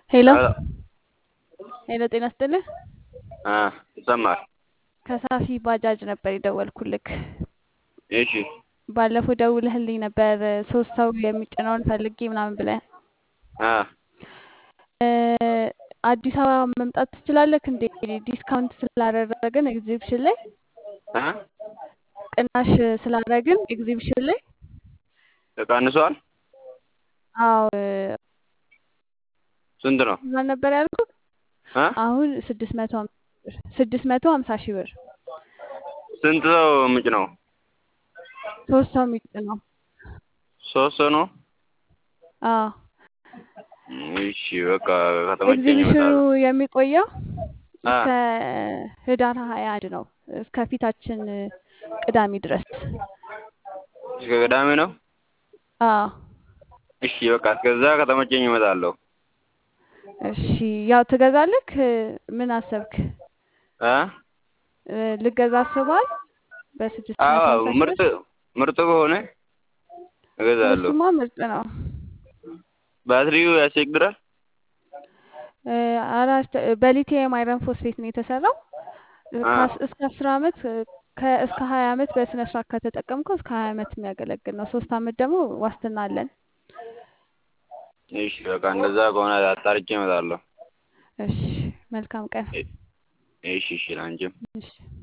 ሄሎ ሄሎ ሄሎ፣ ጤና ይስጥልህ። አ ይሰማል። ከሳፊ ባጃጅ ነበር የደወልኩልክ። እሺ ባለፈው ደውለህልኝ ነበር ሶስት ሰው የሚጭነውን ፈልጌ ምናምን ብለህ አ እ አዲስ አበባ መምጣት ትችላለህ እንዴ? ዲስካውንት ስላደረግን ኤግዚቢሽን ላይ አ ቅናሽ ስላደረግን ኤግዚቢሽን ላይ ተቀንሷል። አዎ ስንት ነው? ማን ነበር ያልኩት? አ አሁን ስድስት መቶ ሀምሳ ብር ስድስት መቶ ሀምሳ ሺህ ብር ስንት ሰው ምጭ ነው? ሶስት ሰው የሚጭነው ሶስት ሰው ነው። አዎ እሺ በቃ ከተመቸኝ ኤግዚቢሽኑ እመጣለሁ። የሚቆየው አ እስከ ህዳር ሀያ አንድ ነው እስከ ፊታችን ቅዳሜ ድረስ። እስከ ቅዳሜ ነው። አዎ እሺ በቃ እስከዛ ከተመቸኝ እመጣለሁ። እሺ ያው ትገዛለክ? ምን አሰብክ? አ እ ልገዛ አስበዋል? በስድስት መቶ አዎ ሀምሳ ሺህ ምርጥ ብር ምርጥ ከሆነ እገዛለሁ። እሱማ ምርጥ ነው። ባትሪው ያስቸግራል። እ አራት በሊቲየም አይረን ፎስፌት ነው የተሰራው። እ አ ከአስ- እስከ አስር አመት ከ እስከ ሀያ አመት በስነ ስርዓት ከተጠቀምከው እስከ ሀያ አመት የሚያገለግል ነው። ሶስት አመት ደግሞ ዋስትና አለን። እሺ በቃ እንደዛ ከሆነ አጣርቼ እመጣለሁ። እሺ መልካም ቀን። እ- እሺ እሺ ላንቺም እሺ